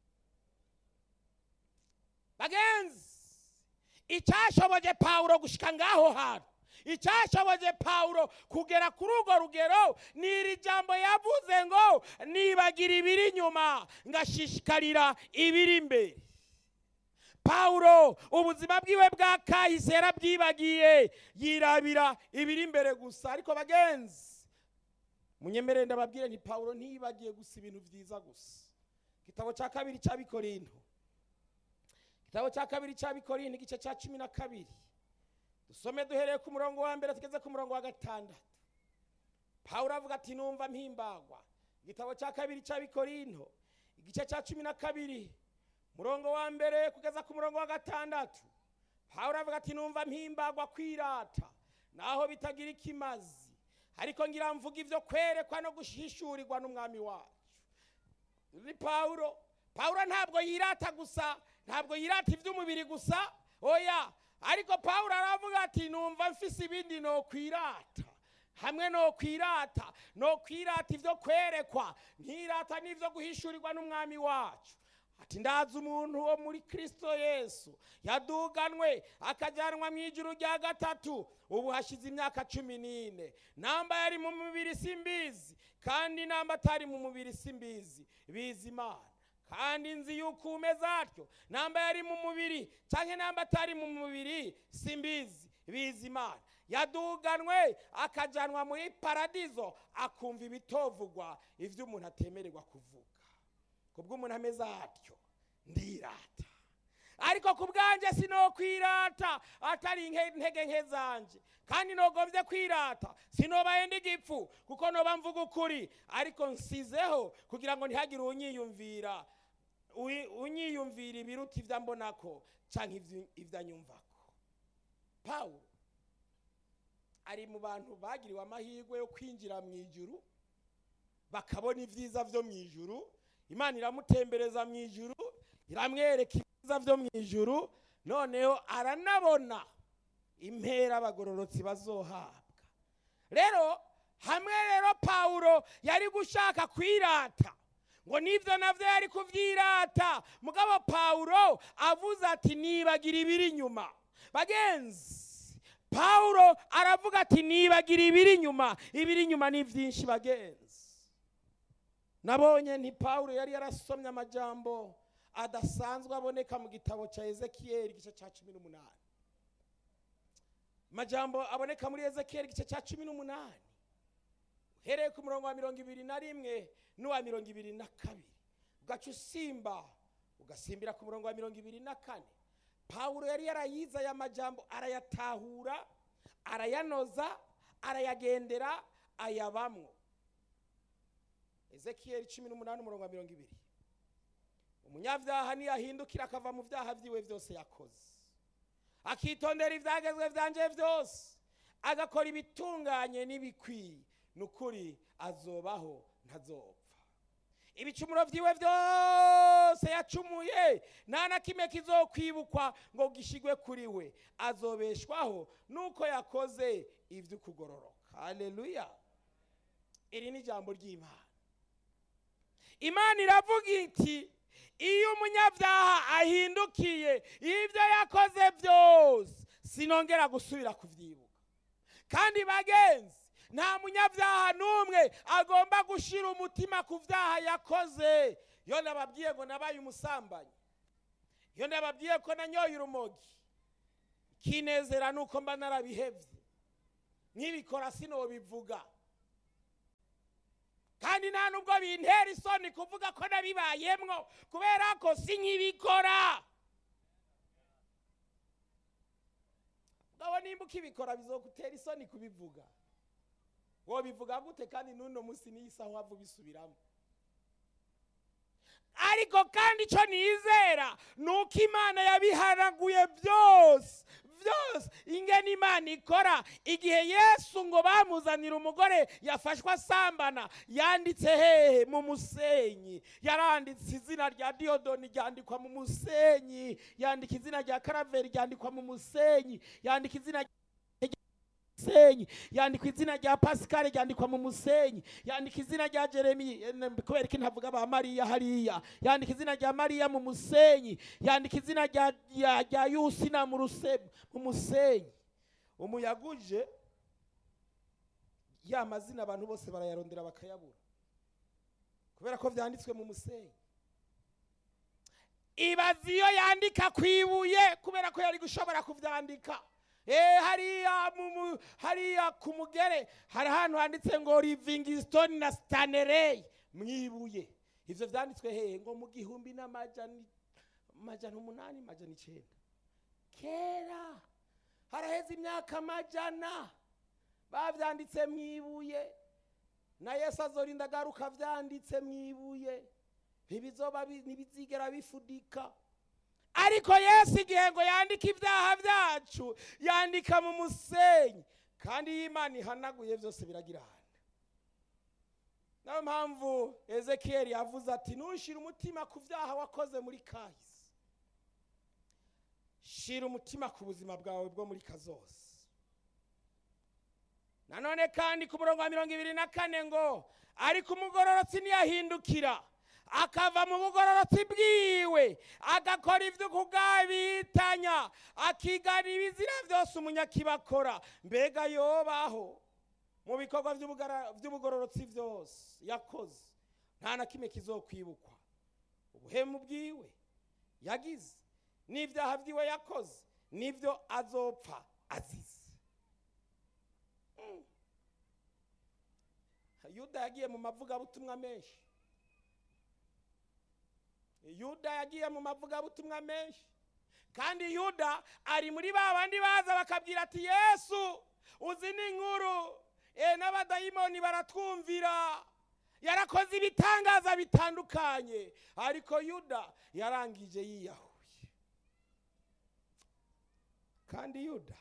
bagenzi icyashoboje pawulo gushika ngaho hantu icyashoboje pawulo kugera kuri urwo rugero ni iri jambo yavuze ngo nibagira ibiri inyuma ngashishikarira ibiri imbere pawulo ubuzima bwiwe bwa kahise yarabyibagiye yirabira ibiri imbere gusa ariko bagenzi munyemerere ndababwire nti pawulo ntiyibagiye gusa ibintu byiza gusa igitabo cya kabiri cy'abikorinto igitabo cya kabiri cy'abikorinto igice cya cumi na kabiri dusome duhereye ku murongo wa mbere tugeze ku murongo wa gatandatu pawulo avuga ati numva mpimbagwa igitabo cya kabiri cy'abikorinto igice cya cumi na kabiri murongo wa mbere kugeza ku murongo wa gatandatu pawulo avuga ati numva mpimbagwa kwirata naho bitagira ikimazi ariko ngira mvuga ibyo kwerekwa no gushishurirwa n'umwami wacu ni pawulo pawulo ntabwo yirata gusa ntabwo yirata iby'umubiri gusa oya ariko pawulo aravuga ati numva mfise ibindi no kwirata hamwe no kwirata no kwirata ibyo kwerekwa nkirata n'ibyo guhishurirwa n'umwami wacu ati ndazi umuntu wo muri kirisito yesu yaduganwe akajyanwa mu ijuru rya gatatu ubu hashize imyaka cumi n'ine namba yari mu mubiri simbizi kandi namba atari mu mubiri simbizi bizi imana kandi nzi yuko umeze atyo namba yari mu mubiri cyangwa namba atari mu mubiri simbizi bizi imana yaduganwe akajyanwa muri paradizo akumva ibitovugwa ibyo umuntu atemererwa kuvuga kubw'umuntu ameze atyo ndirata ariko ku bwanjye sinokwirata atari intege nke zanjye kandi nogombye kwirata sinobaye ndigipfu kuko noba mvuga ukuri ariko nsizeho kugira ngo ntihagire unyiyumvira unyiyumvira ibiruta ibyo mbonako cyangwa ibyo anyumvako pawulo ari mu bantu bagiriwe amahirwe yo kwinjira mu ijuru bakabona ibyiza byo mu ijuru imana iramutembereza mu ijuru iramwereka ibyiza byo mu ijuru noneho aranabona impera abagororotsi bazohabwa rero hamwe rero pawulo yari gushaka kwirata ngo nibyo nabyo yari kubyirata mugabo pawulo avuze ati nibagira ibiri inyuma bagenzi pawulo aravuga ati nibagira ibiri inyuma ibiri inyuma ni byinshi bagenzi nabonye nti pawulo yari yarasomye amajambo adasanzwe aboneka mu gitabo cya ezekiyeli igice cya cumi n'umunani amajambo aboneka muri ezekiyeli igice cya cumi n'umunani uhereye ku murongo wa mirongo ibiri na rimwe n'uwa mirongo ibiri na kabiri ugaca usimba ugasimbira ku murongo wa mirongo ibiri na kane pawulo yari yarayize aya majambo arayatahura arayanoza arayagendera ayabamwo ezekiyeli cumi n'umunani umurongo wa mirongo ibiri umunyabyaha niyahindukira akava mu byaha byiwe byose yakoze akitondera ibyagezwe byanjye byose agakora ibitunganye n'ibikwiye ni ukuri azobaho ntazopfa ibicumuro byiwe byose yacumuye nta na kimwe kizokwibukwa ngo gishigwe kuri we azobeshwaho nuko yakoze iby'ukugororoka haleluya iri ni ijambo ry'imana imana iravuga iti iyo umunyabyaha ahindukiye ibyo yakoze byose sinongera gusubira kubyibuka kandi bagenzi nta munyabyaha n'umwe agomba gushyira umutima ku byaha yakoze iyo nababwiye ngo nabaye umusambanyi iyo nababwiye ko nanyoye urumogi kinezera nuko mba narabihebye nkibikora sinobivuga kandi nta nubwo bintera isoni kuvuga ko nabibayemwo kubera ko si nkibikora ngabo nimba ukibikora bizogutera isoni kubivuga wobivuga gute kandi n'uno munsi n'isaha wava ubisubiramo ariko kandi icyo nizera ni uko imana yabihanaguye byose byose ingene imana ikora igihe yesu ngo bamuzanira umugore yafashwe asambana yanditse hehe mu musenyi yaranditse izina rya diyodoni ryandikwa mu musenyi yandika izina rya karaveri ryandikwa mu musenyi yandika izina musenyi yandikwa izina rya pasikari ryandikwa mu musenyi yandika izina rya jeremi kubera ko ntavuga ba mariya hariya yandika izina rya mariya mu musenyi yandika izina rya yusina mu musenyi umuyaga uje ya mazina abantu bose barayarondera bakayabura kubera ko byanditswe mu musenyi ibaza iyo yandika ku ibuye kubera ko yari gushobora kubyandika hariya hariya ku mugere hari ahantu handitse ngo rivingisitoni na sitanereyi mu ibuye ibyo byanditswe hehe ngo mu gihumbi n'amajana umunani amajana icyenda kera haraheze imyaka amajana babyanditse mu ibuye na yesu azorinda agaruka byanditse mu ibuye ntibizigera bifudika ariko yesu igihe ngo yandike ibyaha byacu yandika mu musenyi kandi iyo imana ihanaguye byose biragira ahantu niyo mpamvu ezekiyeli yavuze ati ntushyire umutima ku byaha wakoze muri kahise shyira umutima ku buzima bwawe bwo muri kazose nanone kandi ku murongo wa mirongo ibiri na kane ngo ariko umugororotsi ntiyahindukira akava mu bugororotsi bwiwe agakora ibyo kugabitanya akigana ibizira byose umunyakibakora mbega yobaho mu bikorwa by'ubugororotsi byose yakoze nta na kimwe kizokwibukwa ubuhemu bwiwe yagize n'ibyaha byiwe yakoze n'ibyo azopfa azize yuda yagiye mu mavugabutumwa menshi yuda yagiye mu mavugabutumwa menshi kandi yuda ari muri ba bandi baza bakabwira ati yesu uzi n'inkuru n'abadayimoni baratwumvira yarakoze ibitangaza bitandukanye ariko yuda yarangije yiyahuye kandi yuda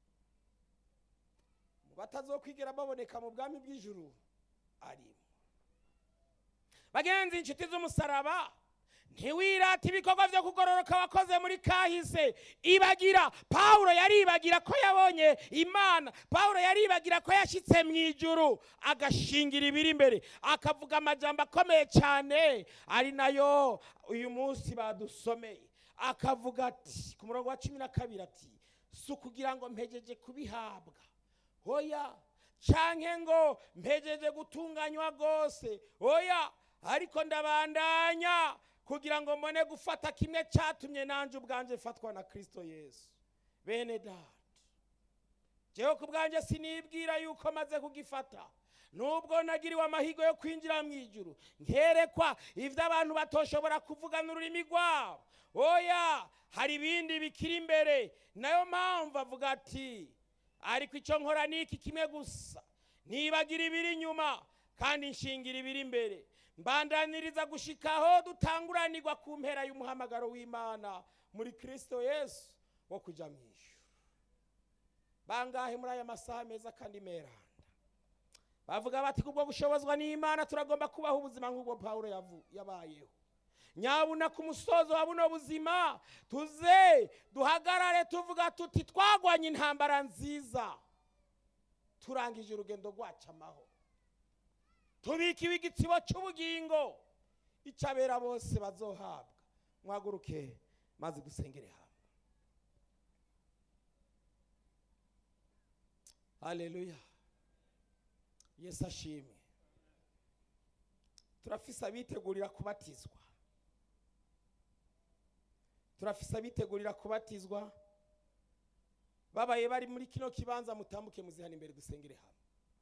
mu batazokwigera baboneka mu bwami bw'ijuru arimo bagenzi inshuti z'umusaraba ntiwirate ibikorwa byo kugororoka wakoze muri kahise ibagira pawulo yaribagira ko yabonye imana pawulo yaribagira ko yashyitse mu ijuru agashingira ibiri imbere akavuga amajambo akomeye cyane ari nayo uyu munsi badusomeye akavuga ati ku murongo wa cumi na kabiri ati si ukugira ngo mpegeje kubihabwa hoya canke ngo mpejeje gutunganywa rwose oya ariko ndabandanya kugira ngo mbone gufata kimwe cyatumye nanjye ubwanjye mfatwa na kirisito yesu bene data jewe ku bwanjye sinibwira yuko maze kugifata nubwo nagiriwe amahirwe yo kwinjira mu ijuru nkerekwa ibyo abantu batoshobora kuvuga n'ururimi rwabo oya hari ibindi bikiri imbere nayo mpamvu avuga ati ariko icyo nkora ni iki kimwe gusa ntibagira ibiri inyuma kandi nshingira ibiri imbere mbandaniriza gushikaho dutanguranirwa ku mpera y'umuhamagaro w'imana muri kirisito yesu wo kujya mu ijuru bangahe muri aya masaha meza kandi meranda bavuga bati kubwo gushobozwa n'imana turagomba kubaho ubuzima nk'ubwo pawulo yabayeho nyabuna ku musozo wa buno buzima tuze duhagarare tuvuga tuti twagwanye intambara nziza turangije urugendo rwacu amahoro tubikiwe igitsibo cy'ubugingo icyo abera bose bazohabwa mwaguruke maze dusengere hamwe haleluya yesu ashimwe turafise abitegurira kubatizwa turafise abitegurira kubatizwa babaye bari muri kino kibanza mutambuke muzihana imbere dusengere hamwe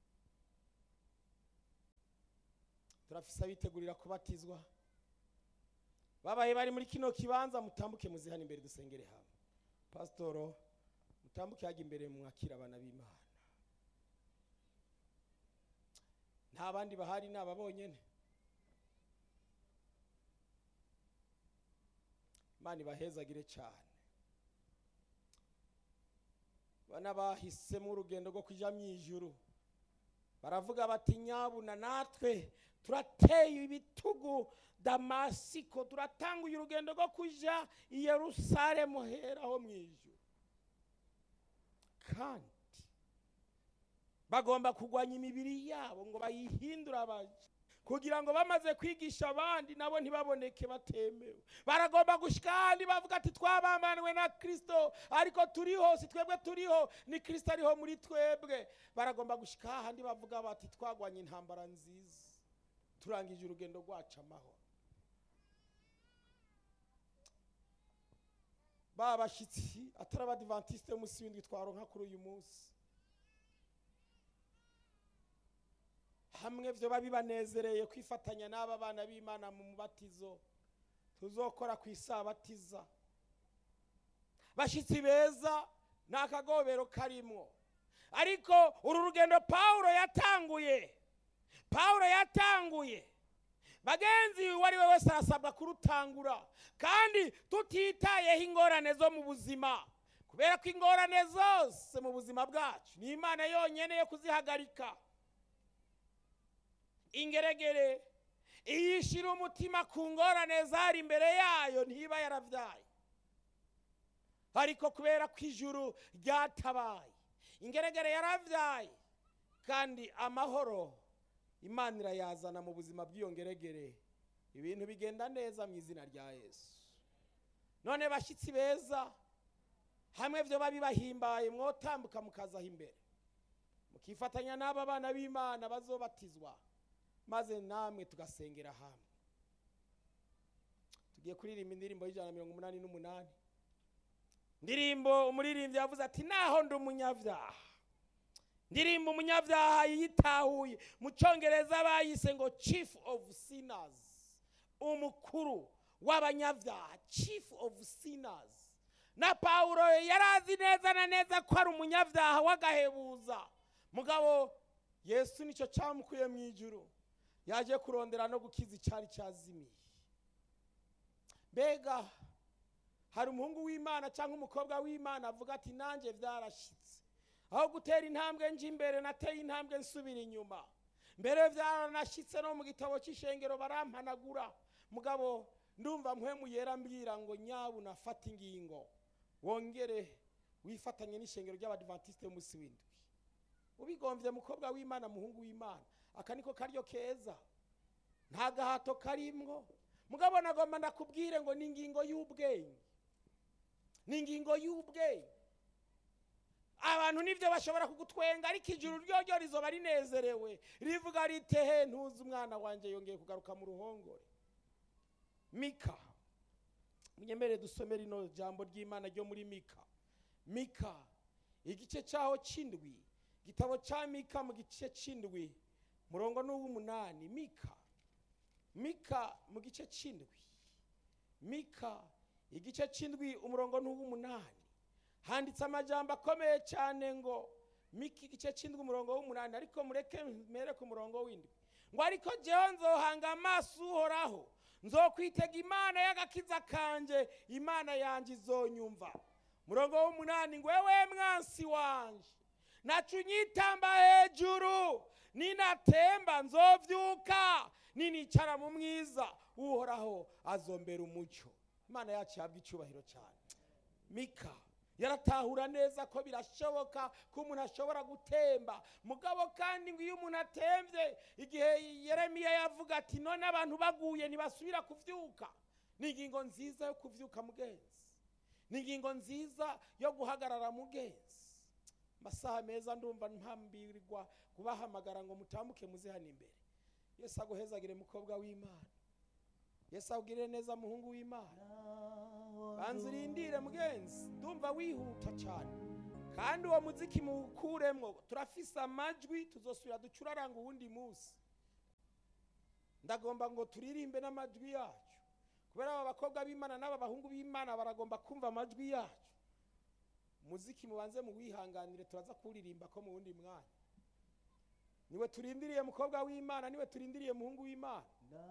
turafise abitegurira kubatizwa babaye bari muri kino kibanza mutambuke muzihana imbere dusengere hamwe pasitoro mutambuke hajya imbere mwakira abana b'imana nta bandi bahari ni aba bonyene imana ibahezagire cyane bana bahisemo urugendo rwo kujya mu ijuru baravuga bati nyabuna natwe turateye ibitugu damasiko turatanguye urugendo rwo kujya i yerusalemu heraho mu ijuru kandi bagomba kurwanya imibiri yabo ngo bayihindure abaje kugira ngo bamaze kwigisha abandi nabo ntibaboneke batemewe baragomba gushyika ahandi bavuga ati twabamaniwe na kirisito ariko turiho si twebwe turiho ni kirisito ariho muri twebwe baragomba gushyika ahandi bavuga bati twagwanye intambara nziza turangije urugendo rwacu amahoro ba bashyitsi atari abadivantisite y'umunsi w'indwi twaronka kuri uyu munsi hamwe byo bibanezereye kwifatanya n'aba bana b'imana mu mubatizo tuzokora ku isabatiza bashyitsi beza ni akagobero karimwo ariko uru rugendo pawulo yatanguye pawulo yatanguye bagenzi uwo ari we wese arasabwa kurutangura kandi tutitayeho ingorane zo mu buzima kubera ko ingorane zose mu buzima bwacu ni imana yonyine yo kuzihagarika ingeregere iyo ishyira umutima ku ngorane zari imbere yayo ntiba yarabyaye ariko kubera ko ijuru ryatabaye ingeregere yarabyaye kandi amahoro imana irayazana mu buzima bw'iyo ngeregere ibintu bigenda neza mu izina rya yesu none bashyitsi beza hamwe byo babibahimbaye mwotambuka mukazaho imbere mukifatanya n'aba bana b'imana bazobatizwa maze namwe tugasengera hamwe tugiye kuririmba indirimbo y'ijana na mirongo umunani n'umunani ndirimbo umuririmbyi yavuze ati naho ndi umunyabyaha ndirimbo umunyabyaha yitahuye mu cyongereza bayise ngo chief of sinners umukuru w'abanyabyaha chief of sinners na pawulo yari azi neza na neza ko ari umunyabyaha w'agahebuza mugabo yesu nicyo cyamukuye mu ijuru yaje kurondera no gukiza icyari cyazimiye mbega hari umuhungu w'imana cyangwa umukobwa w'imana avuga ati nanjye byarashyitse aho gutera intambwe nje imbere nateye intambwe nsubira inyuma mbere byaranashyitse no mu gitabo cy'ishengero barampanagura mugabo ndumva mpwemu yera mbwira ngo nyabu nafata ingingo wongere wifatanye n'ishengero ry'abadivantisite y'umunsi w'indwi ubigombye mukobwa w'imana muhungu w'imana aka niko karyo keza nta gahato karimwo mugabo nagomba ndakubwire ngo ni ingingo y'ubwenge ni ingingo y'ubwenge abantu nibyo bashobora kugutwenga ariko ijuru ryo ryo rizoba rinezerewe rivuga ritehe ntuzi umwana wanjye yongeye kugaruka mu ruhongore mika munyemere dusome rino jambo ry'imana ryo muri mika mika igice cyaho cy'indwi igitabo cya mika mu gice cy'indwi murongo n'uw'umunani mika mika mu gice cy'indwi mika igice cy'indwi umurongo n'uw'umunani handitse amajambo akomeye cyane ngo mika igice cy'indwi umurongo w'umunani ariko mureke mere ku murongo w'indwi ngo ariko jyewe nzohanga amaso uhoraho nzokwitega imana y'agakiza kanje imana yanjye izonyumva murongo w'umunani ngo wewe mwansi wanje nacu unyitamba hejuru ninatemba nzovyuka ninicara mu mwiza uhoraho azombera umucyo imana yacu yabwa icyubahiro cyane mika yaratahura neza ko birashoboka ko umuntu ashobora gutemba mugabo kandi ngo iyo umuntu atembye igihe yeremiya yavuga ati none abantu baguye ntibasubira kuvyuka ni ingingo nziza yo kuvyuka mugenzi ni ingingo nziza yo guhagarara mugenzi amasaha meza ndumva mpambirwa kubahamagara ngo mutambuke muze hano imbere yesu aguhezagire mukobwa w'imana yesu agirire neza muhungu w'imana banza urindire mugenzi ndumva wihuta cyane kandi uwo muziki muwukuremwo turafise amajwi tuzosubira ducuraranga uwundi munsi ndagomba ngo turirimbe n'amajwi yacu kubera aba bakobwa b'imana n'aba bahungu b'imana baragomba kumva amajwi yacu muziki mubanze muwihanganire turaza kuwuririmba ko mu wundi mwanya niwe turindiriye mukobwa w'imana niwe turindiriye muhungu w'imana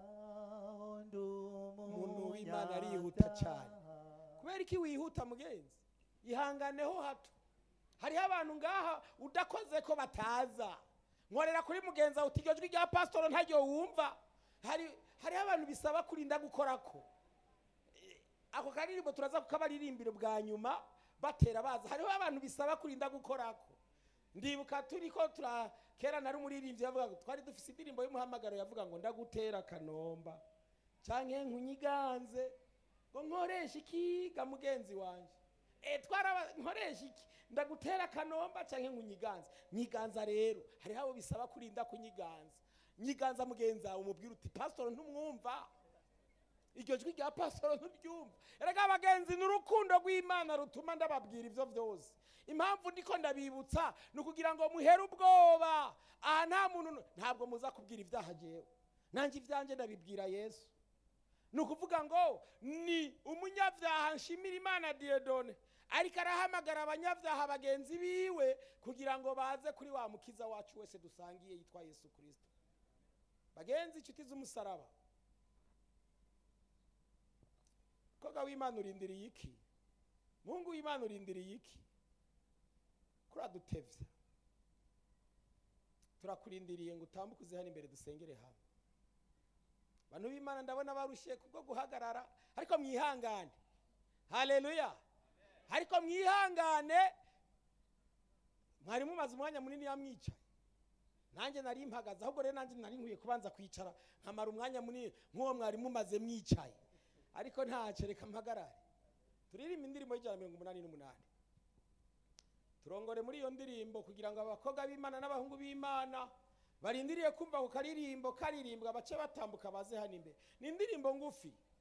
umuntu w'imana arihuta cyane kubera iki wihuta mugenzi ihanganeho hato hariho abantu ngaha udakoze ko bataza nkorera kuri mugenzi wawe uti iryo jwi rya pasitoro ntaryo wumva hari hariho abantu bisaba kurinda gukora ko ako karirimbo turaza kukabaririmbira bwa nyuma batera baza hariho abantu bisaba kurinda gukora ko ndibuka turi ko tura kera nari umuririmbyi yavuga ngo twari dufise indirimbo y'umuhamagaro yavuga ngo ndagutera kanomba canke nkunyiganze ngo nkoresha ikiga mugenzi wanje e twaraba nkoresha iki ndagutera kanomba canke nkunyiganze nyiganza rero hariho abo bisaba kurinda kunyiganza nyiganza mugenzi wawe umubwira uti pasitoro ntumwumva iryo jwi rya pasitoro nturyumva erega abagenzi ni urukundo rw'imana rutuma ndababwira ibyo byose impamvu ndiko ndabibutsa ni ukugira ngo muhere ubwoba aha nta muntu ntabwo muza kubwira ibyaha jewe nanjye ibyanjye ndabibwira yesu ni ukuvuga ngo ni umunyabyaha nshimira imana diyedone ariko arahamagara abanyabyaha bagenzi biwe kugira ngo baze kuri wa mukiza wacu wese dusangiye yitwa yesu kirisito bagenzi inshuti z'umusaraba koga w'imana urindiriye iki muhungu w'imana urindiriye iki kuradutevya turakurindiriye ngo utambuke uze hano imbere dusengere hamwe bantu b'imana ndabona barushye kubwo guhagarara ariko mwihangane haleluya ariko mwihangane mwari mumaze umwanya munini yamwicaye nanjye nari mpagaze ahubwo rero nanjye nari nkwiye kubanza kwicara nkamara umwanya munini nk'uwo mwari mumaze mwicaye ariko ntacyo reka mpagarare turirimba indirimbo y'ijana na mirongo umunani n'umunani turongore muri iyo ndirimbo kugira ngo abakobwa b'imana n'abahungu b'imana barindiriye kumva ku karirimbo karirimbwa bace batambuka baze hano imbere ni indirimbo ngufi